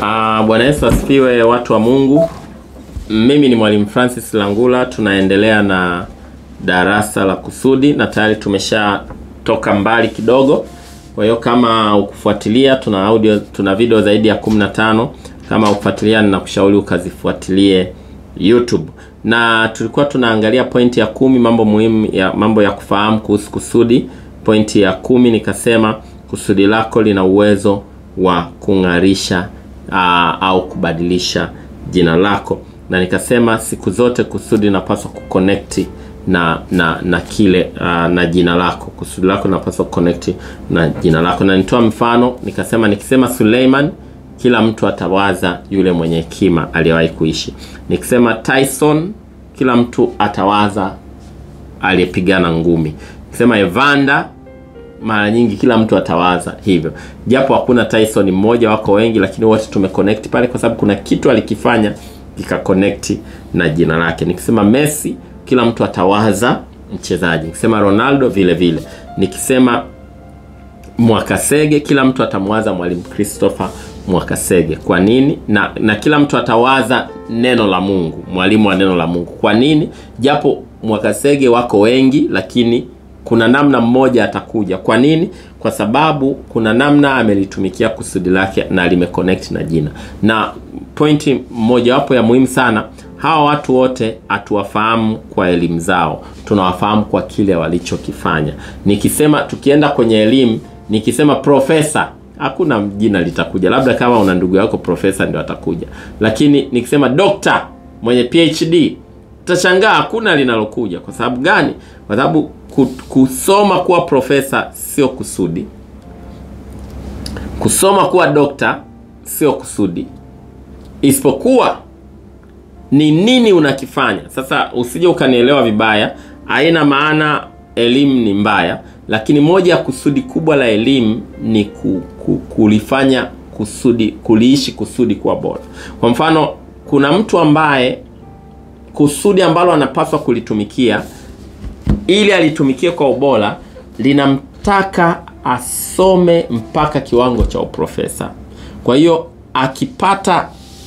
Uh, Bwana Yesu asifiwe, watu wa Mungu. Mimi ni Mwalimu Francis Langula, tunaendelea na darasa la kusudi na tayari tumeshatoka mbali kidogo. Kwa hiyo kama ukufuatilia, tuna audio, tuna video zaidi ya 15. Kama ukufuatilia, ninakushauri ukazifuatilie YouTube. Na tulikuwa tunaangalia pointi ya kumi, mambo muhimu ya mambo ya kufahamu kuhusu kusudi. Pointi ya kumi nikasema kusudi lako lina uwezo wa kung'arisha aa, au kubadilisha jina lako, na nikasema siku zote kusudi linapaswa kuconnect na na na kile aa, na jina lako. Kusudi lako linapaswa kuconnect na jina lako, na nitoa mfano nikasema, nikisema Suleiman kila mtu atawaza yule mwenye hekima aliyewahi kuishi. Nikisema Tyson kila mtu atawaza aliyepigana ngumi. Nikisema Evander mara nyingi kila mtu atawaza hivyo, japo hakuna Tyson mmoja, wako wengi, lakini wote tumeconnect pale kwa sababu kuna kitu alikifanya kikaconnect na jina lake. Nikisema Messi kila mtu atawaza mchezaji. Nikisema Ronaldo vile vile. Nikisema Mwakasege kila mtu atamwaza Mwalimu Christopher Mwakasege. Kwa nini? Na, na kila mtu atawaza neno la Mungu, mwalimu wa neno la Mungu. Kwa nini? Japo Mwakasege wako wengi, lakini kuna namna mmoja atakuja. Kwa nini? Kwa sababu kuna namna amelitumikia kusudi lake na limeconnect na jina. Na pointi mojawapo ya muhimu sana, hawa watu wote hatuwafahamu kwa elimu zao, tunawafahamu kwa kile walichokifanya. Nikisema tukienda kwenye elimu, nikisema profesa hakuna jina litakuja, labda kama una ndugu yako profesa ndio atakuja, lakini nikisema dokta mwenye PhD utashangaa hakuna linalokuja. Kwa sababu gani? Kwa sababu kusoma kuwa profesa sio kusudi, kusoma kuwa dokta sio kusudi, isipokuwa ni nini unakifanya. Sasa usije ukanielewa vibaya, haina maana elimu ni mbaya, lakini moja ya kusudi kubwa la elimu ni ku, ku, kulifanya kusudi, kuliishi kusudi kuwa bora. Kwa mfano, kuna mtu ambaye kusudi ambalo anapaswa kulitumikia ili alitumikie kwa ubora linamtaka asome mpaka kiwango cha uprofesa. Kwa hiyo akipata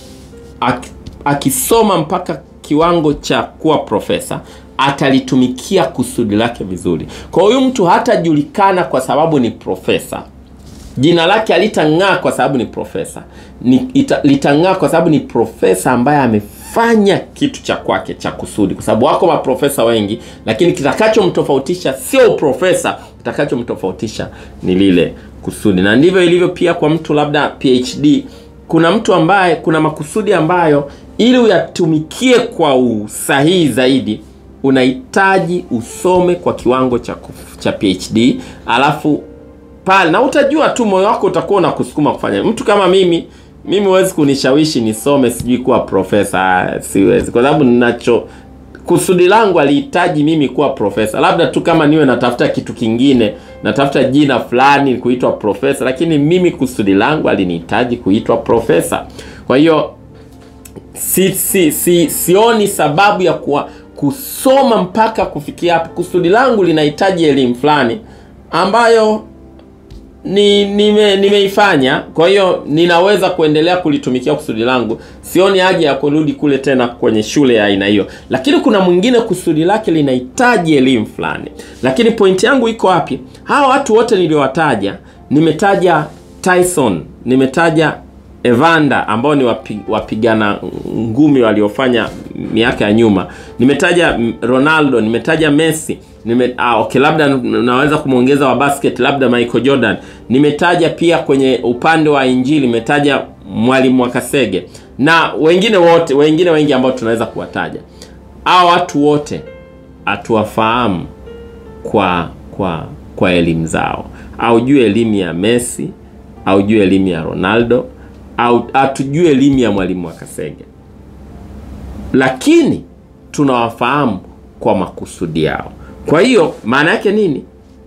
ak, akisoma mpaka kiwango cha kuwa profesa atalitumikia kusudi lake vizuri. Kwa hiyo mtu hatajulikana kwa sababu ni profesa, jina lake alitang'aa kwa sababu ni profesa, ni litang'aa kwa sababu ni profesa ambaye amefanya kitu cha kwake cha kusudi, kwa sababu wako maprofesa wengi, lakini kitakachomtofautisha sio uprofesa, kitakachomtofautisha ni lile kusudi. Na ndivyo ilivyo pia kwa mtu labda PhD. Kuna mtu ambaye kuna makusudi ambayo ili uyatumikie kwa usahihi zaidi unahitaji usome kwa kiwango cha, cha PhD alafu pale na utajua tu, moyo wako utakuwa unakusukuma kufanya. Mtu kama mimi mimi huwezi kunishawishi nisome sijui kuwa profesa, siwezi, kwa sababu ninacho kusudi langu alihitaji mimi kuwa profesa. Labda tu kama niwe natafuta kitu kingine, natafuta jina fulani kuitwa profesa, lakini mimi kusudi langu alinihitaji kuitwa profesa. Kwa hiyo si, si, si, sioni sababu ya kuwa kusoma mpaka kufikia hapo. Kusudi langu linahitaji elimu fulani ambayo ni nime nimeifanya, kwa hiyo ninaweza kuendelea kulitumikia kusudi langu. Sioni haja ya kurudi kule tena kwenye shule ya aina hiyo, lakini kuna mwingine kusudi lake linahitaji elimu fulani. Lakini pointi yangu iko wapi? Hawa watu wote niliowataja, nimetaja Tyson, nimetaja Evander ambao ni wapi, wapigana ngumi waliofanya miaka ya nyuma. Nimetaja Ronaldo, nimetaja Messi, nime, ah, okay, labda naweza kumwongeza wa basket labda Michael Jordan. Nimetaja pia kwenye upande wa injili, nimetaja Mwalimu Mwakasege na wengine wote wengine wengi ambao tunaweza kuwataja. Hawa watu wote hatuwafahamu kwa kwa kwa elimu zao, au juu elimu ya Messi au juu elimu ya Ronaldo au hatujue elimu ya Mwalimu Mwakasege, lakini tunawafahamu kwa makusudi yao. Kwa hiyo maana yake nini?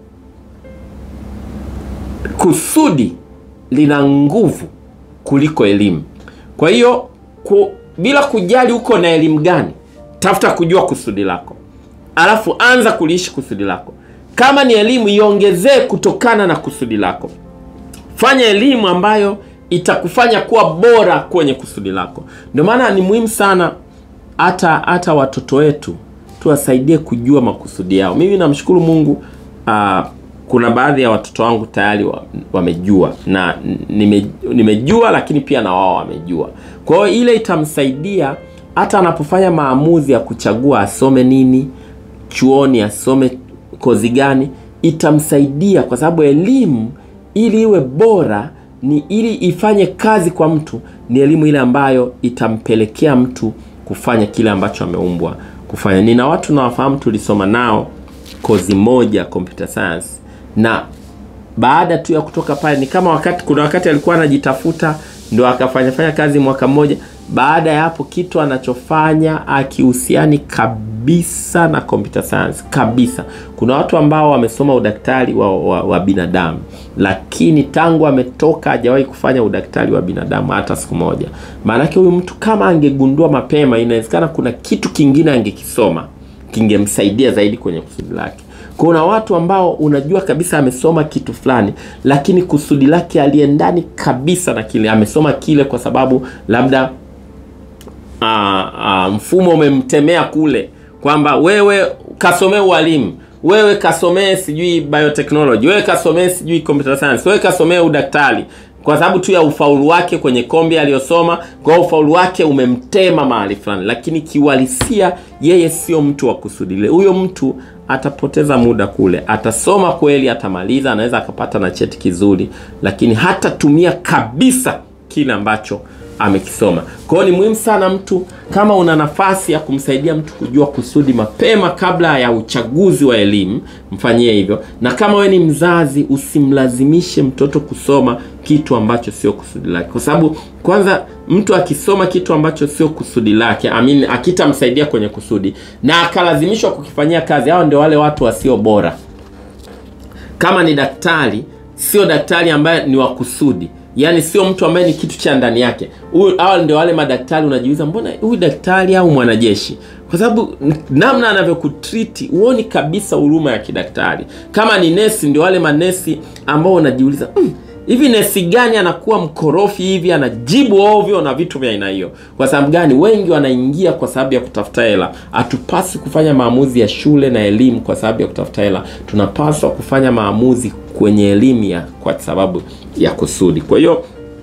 Kusudi lina nguvu kuliko elimu. Kwa hiyo ku, bila kujali uko na elimu gani, tafuta kujua kusudi lako, alafu anza kuliishi kusudi lako. Kama ni elimu, iongezee kutokana na kusudi lako. Fanya elimu ambayo itakufanya kuwa bora kwenye kusudi lako. Ndio maana ni muhimu sana hata hata watoto wetu tuwasaidie kujua makusudi yao. Mimi namshukuru Mungu uh, kuna baadhi ya watoto wangu tayari wa- wamejua na nime, nimejua, lakini pia na wao wamejua. Kwa hiyo ile itamsaidia hata anapofanya maamuzi ya kuchagua asome nini chuoni, asome kozi gani, itamsaidia kwa sababu elimu ili iwe bora ni ili ifanye kazi kwa mtu, ni elimu ile ambayo itampelekea mtu kufanya kile ambacho ameumbwa kufanya. Nina watu nawafahamu, tulisoma nao kozi moja computer science, na baada tu ya kutoka pale ni kama wakati, kuna wakati alikuwa anajitafuta ndo akafanya fanya kazi mwaka mmoja. Baada ya hapo kitu anachofanya akihusiani kabisa na computer science kabisa. Kuna watu ambao wamesoma udaktari wa, wa, wa binadamu, lakini tangu ametoka hajawahi kufanya udaktari wa binadamu hata siku moja. Maanake huyu mtu kama angegundua mapema, inawezekana kuna kitu kingine angekisoma kingemsaidia zaidi kwenye kusudi lake. Kuna watu ambao unajua kabisa amesoma kitu fulani, lakini kusudi lake aliendani kabisa na kile amesoma kile, kwa sababu labda aa, aa, mfumo umemtemea kule kwamba wewe kasomee ualimu, wewe kasomee sijui biotechnology, wewe kasomee sijui computer science, wewe kasomee udaktari kwa sababu tu ya ufaulu wake kwenye kombi aliyosoma. Kwa hiyo ufaulu wake umemtema mahali fulani, lakini kiuhalisia yeye sio mtu wa kusudi lile. Huyo mtu atapoteza muda kule, atasoma kweli, atamaliza, anaweza akapata na cheti kizuri, lakini hatatumia kabisa kile ambacho amekisoma. Kwa hiyo ni muhimu sana mtu, kama una nafasi ya kumsaidia mtu kujua kusudi mapema kabla ya uchaguzi wa elimu, mfanyie hivyo. Na kama wewe ni mzazi, usimlazimishe mtoto kusoma kitu ambacho sio kusudi lake, kwa sababu kwanza, mtu akisoma kitu ambacho sio kusudi lake, amini, akitamsaidia kwenye kusudi na akalazimishwa kukifanyia kazi, hao ndio wale watu wasio bora. Kama ni daktari, sio daktari ambaye ni wa kusudi yaani sio mtu ambaye ni kitu cha ndani yake. Huyu hao ndio wale madaktari unajiuliza, mbona huyu daktari au mwanajeshi? Kwa sababu namna anavyokutriti huoni kabisa huruma ya kidaktari. Kama ni nesi, ndio wale manesi ambao unajiuliza mm, hivi nesi gani anakuwa mkorofi hivi, anajibu ovyo na vitu vya aina hiyo? Kwa sababu gani? Wengi wanaingia kwa sababu ya kutafuta hela. Hatupaswi kufanya maamuzi ya shule na elimu kwa sababu ya kutafuta hela. Tunapaswa kufanya maamuzi kwenye elimu ya kwa sababu ya kusudi. Kwa hiyo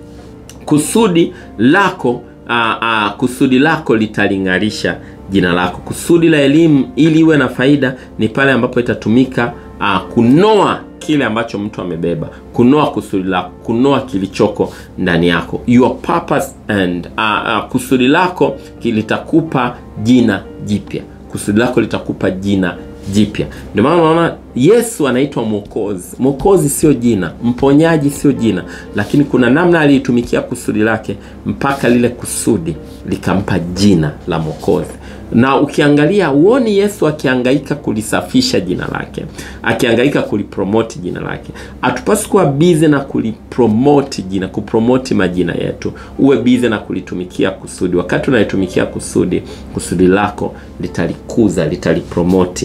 kusudi lako aa, aa, kusudi lako litaling'arisha jina lako. Kusudi la elimu ili iwe na faida ni pale ambapo itatumika aa, kunoa kile ambacho mtu amebeba, kunoa kusudi lako, kunoa kilichoko ndani yako, your purpose and aa, aa, kusudi lako litakupa jina jipya. Kusudi lako litakupa jina jipya. Ndio maana unaona Yesu anaitwa Mwokozi. Mwokozi sio jina, mponyaji sio jina, lakini kuna namna aliitumikia kusudi lake mpaka lile kusudi likampa jina la Mwokozi. Na ukiangalia uoni Yesu akihangaika kulisafisha jina lake, akihangaika kulipromoti jina lake. Hatupaswi kuwa bize na kulipromoti jina, kupromoti majina yetu. Uwe bize na kulitumikia kusudi. Wakati unalitumikia kusudi, kusudi lako litalikuza, litalipromoti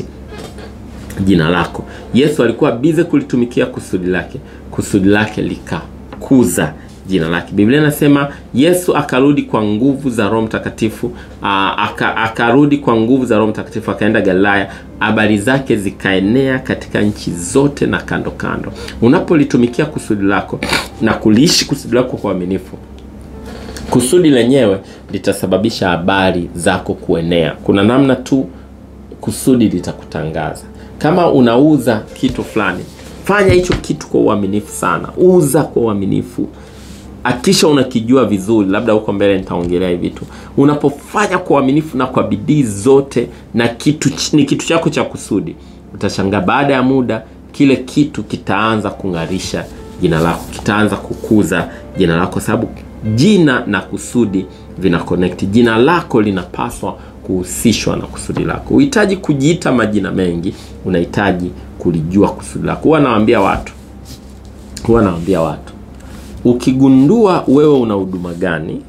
jina lako. Yesu alikuwa bize kulitumikia kusudi lake, kusudi lake likakuza jina lake. Biblia inasema Yesu akarudi kwa nguvu za Roho Mtakatifu, aka, akarudi kwa nguvu za Roho Mtakatifu akaenda Galilaya, habari zake zikaenea katika nchi zote na kando kando. Unapolitumikia kusudi lako na kuliishi kusudi lako kwa uaminifu, kusudi lenyewe litasababisha habari zako kuenea. Kuna namna tu kusudi litakutangaza. Kama unauza kitu fulani, fanya hicho kitu kwa uaminifu sana, uza kwa uaminifu akisha unakijua vizuri, labda huko mbele nitaongelea hivi vitu. Unapofanya kwa uaminifu na kwa bidii zote, na kitu ni kitu chako cha kusudi, utashangaa baada ya muda kile kitu kitaanza kung'arisha jina lako, kitaanza kukuza jina lako, sababu jina na kusudi vina connect. Jina lako linapaswa kuhusishwa na kusudi lako. Uhitaji kujiita majina mengi, unahitaji kulijua kusudi lako. Huwa nawaambia watu, huwa nawaambia watu ukigundua wewe una huduma gani,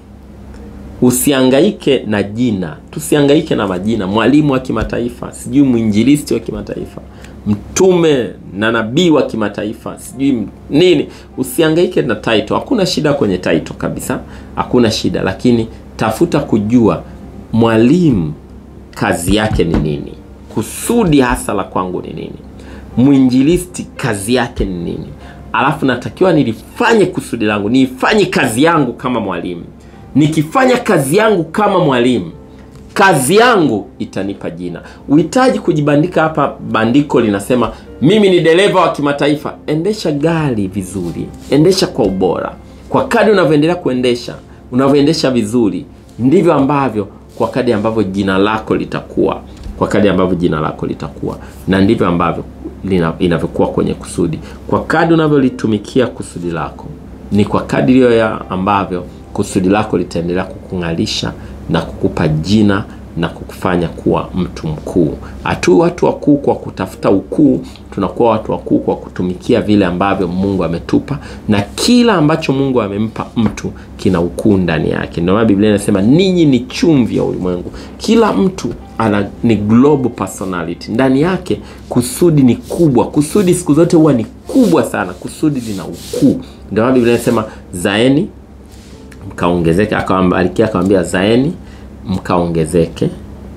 usiangaike na jina. Tusiangaike na majina, mwalimu wa kimataifa, sijui mwinjilisti wa kimataifa, mtume na nabii wa kimataifa sijui m- nini usiangaike na title hakuna shida kwenye title kabisa hakuna shida lakini tafuta kujua mwalimu kazi yake ni nini kusudi hasa la kwangu ni nini mwinjilisti kazi yake ni nini alafu natakiwa nilifanye kusudi langu niifanye kazi yangu kama mwalimu nikifanya kazi yangu kama mwalimu kazi yangu itanipa jina uhitaji kujibandika hapa bandiko linasema mimi ni dereva wa kimataifa endesha gari vizuri endesha kwa ubora kwa kadi unavyoendelea kuendesha unavyoendesha vizuri ndivyo ambavyo kwa kadi ambavyo jina lako litakuwa kwa kadi ambavyo jina lako litakuwa na ndivyo ambavyo lina- inavyokuwa kwenye kusudi kwa kadi unavyolitumikia kusudi lako ni kwa kadiri ya ambavyo kusudi lako litaendelea kukung'alisha na kukupa jina na kukufanya kuwa mtu mkuu hatu watu wakuu kwa kutafuta ukuu tunakuwa watu wakuu kwa kutumikia vile ambavyo mungu ametupa na kila ambacho mungu amempa mtu kina ukuu ndani yake ndio maana biblia inasema ninyi ni chumvi ya ulimwengu kila mtu ana ni global personality ndani yake kusudi ni kubwa kusudi siku zote huwa ni kubwa sana kusudi lina ukuu ndio maana biblia inasema zaeni mkaongezeke akawambarikia akawambia zaeni mkaongezeke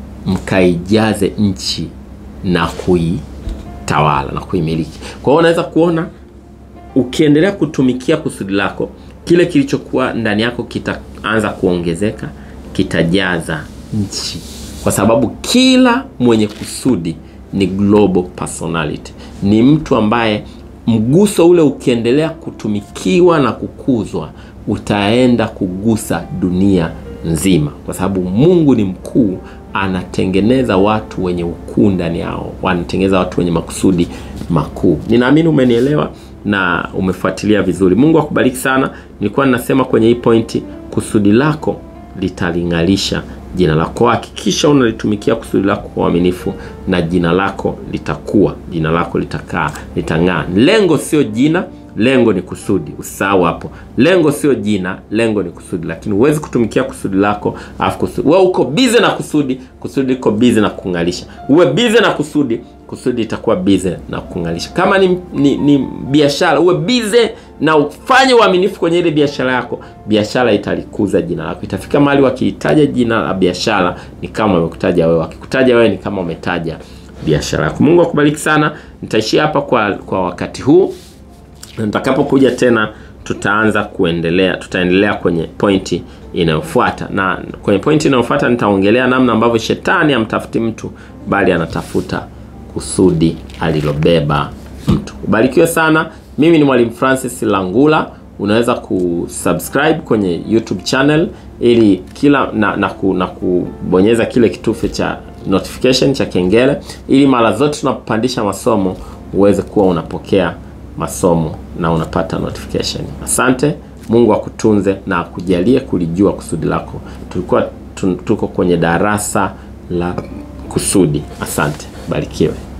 mkaijaze nchi na kuitawala na kuimiliki kwa hiyo unaweza kuona ukiendelea kutumikia kusudi lako kile kilichokuwa ndani yako kitaanza kuongezeka kitajaza nchi kwa sababu kila mwenye kusudi ni global personality ni mtu ambaye mguso ule ukiendelea kutumikiwa na kukuzwa utaenda kugusa dunia nzima kwa sababu mungu ni mkuu anatengeneza watu wenye ukuu ndani yao wanatengeneza watu wenye makusudi makuu ninaamini umenielewa na umefuatilia vizuri mungu akubariki sana nilikuwa ninasema kwenye hii pointi kusudi lako litaling'alisha jina lako hakikisha unalitumikia kusudi lako kwa uaminifu na jina lako litakuwa jina lako litakaa litang'aa lengo sio jina lengo ni kusudi usisahau hapo lengo sio jina lengo ni kusudi lakini huwezi kutumikia kusudi lako alafu kusudi wewe uko bize na kusudi kusudi liko bize na kung'alisha uwe bize na kusudi kusudi itakuwa bize na kung'alisha kama ni, ni, ni biashara uwe bize na ufanye uaminifu kwenye ile biashara yako biashara italikuza jina lako itafika mahali wakihitaja jina la biashara ni kama wamekutaja wewe wakikutaja wewe ni kama wametaja biashara yako mungu akubariki sana nitaishia hapa kwa, kwa wakati huu na nitakapokuja tena tutaanza kuendelea tutaendelea kwenye pointi inayofuata na kwenye pointi inayofuata nitaongelea namna ambavyo shetani amtafuti mtu bali anatafuta kusudi alilobeba mtu ubarikiwe sana mimi ni mwalimu francis langula unaweza kusubscribe kwenye youtube channel ili kila na, na, ku, na kubonyeza kile kitufe cha notification cha kengele ili mara zote tunapopandisha masomo uweze kuwa unapokea masomo na unapata notification asante mungu akutunze na akujalie kulijua kusudi lako tulikuwa tu- tuko kwenye darasa la kusudi asante barikiwe